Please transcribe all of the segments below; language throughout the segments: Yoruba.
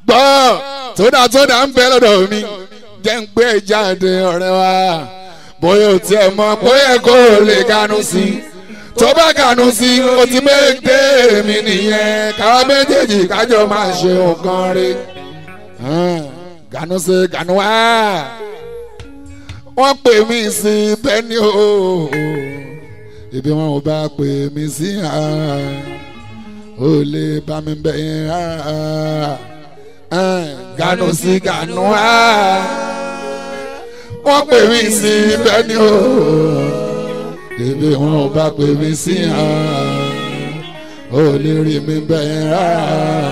gbọ́ tódà tódà ń bẹ lọ́dọ̀ mi jẹ́ ń gbé jáde ọ̀rẹ́ wa bóyá o tiẹ̀ mọ̀ bóyá kó o lè kanu sí i tó bá kanu sí i o ti méje mi nìyẹn káwa méjèèjì kájọ máa ṣe nǹkan rí kanu sí kanu wá wọ́n pè mí sí bẹ́ẹ̀ ni o ibi wọn ò bá pè mí sí ó lè bá mi bẹ̀ yẹn rárá ganu sí ganu wá wọ́n pè mí sí bẹ́ẹ̀ ni o ibi wọn ò bá pè mí sí ó lè rí mi bẹ̀ yẹn rárá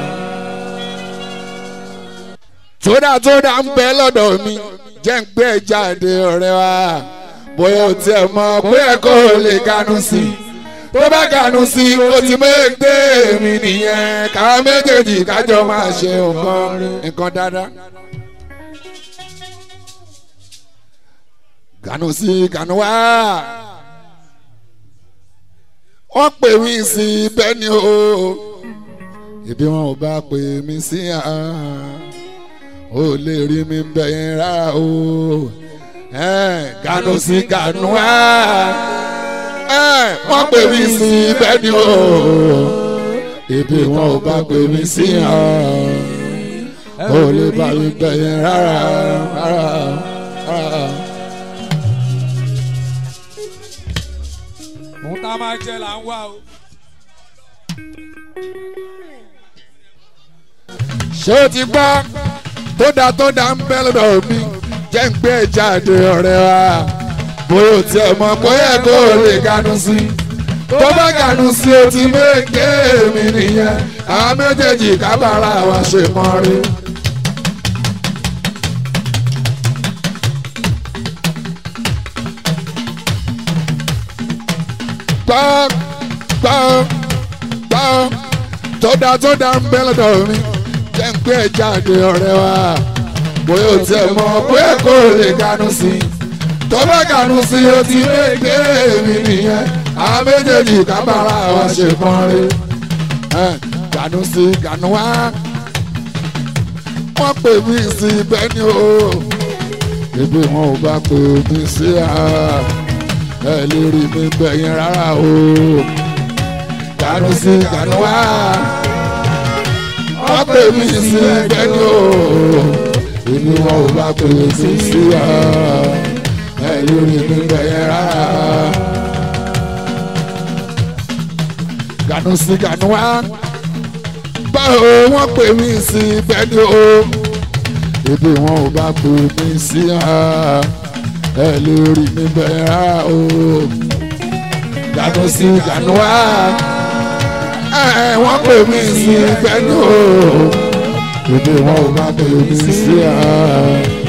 tódà tódà ń bẹ lọ́dọ̀ mi jẹ́ ń gbé jáde ọ̀rẹ́ wa bóyá o tiẹ̀ mọ̀ bóyá kó o lè kanu sí i tó bá kanu sí i o ti méje mi nìyẹn ká méjèèjì kájọ máa ṣe nǹkan nǹkan dáadáa. kanu sí kanu wá wọ́n pè mí sí bẹ́ẹ̀ ni o ibi wọn ò bá pè mí sí ó lè rí mi bẹ́ẹ̀ rárá o ganu sí ganu wá wọ́n pè mí sí bẹ́ẹ̀ ni o ibi wọn ò bá pè mí sí ó lè bá mi bẹ́ẹ̀ rárá rárá. òun tá a máa jẹ là ń wá o. ṣé o ti gbọ́ tó dá tó dá ń bẹ́ lọ́dọ̀ mi jẹ́ ń gbé jáde ọ̀rẹ́ wa bóyá o tiẹ̀ mọ̀ bóyá kó o lè ganu sí i tó bá ganu sí o ti méje mi nìyẹn àwọn méjèèjì kábàárà wa ṣe mọ́ rí. gbọ́ gbọ́ gbọ́ tó dá tó dá ń bẹ́ lọ́dọ̀ mi jẹ́ ń gbé jáde ọ̀rẹ́ wa bóyá o tiẹ̀ mọ̀ bóyá kó o lè ganu sí i tó bá ganu sí i o ti méje mi nìyẹn àwọn méjèèjì kábàárà wa ṣe pọ́n rí ganu sí ganu wá wọ́n pè mí sí bẹ́ẹ̀ ni o ibi wọn ò bá pè mí sí ẹ lè rí mi bẹ̀yìn rárá o ganu sí ganu wá wọ́n pè mí sí bẹ́ẹ̀ ni o ibi wọn ò bá pè mí sí ẹ lè rí mi bẹ̀yìn rárá. ganu sí ganu wá báwo wọ́n pè mí sí bẹ́ẹ̀ ni o ibi wọn ò bá pè mí sí ẹ lè rí mi bẹ́ẹ̀ rárá o ganu sí ganu wá wọ́n pè mí sí bẹ́ẹ̀ ni o ibi wọn ò bá pè mí sí ẹ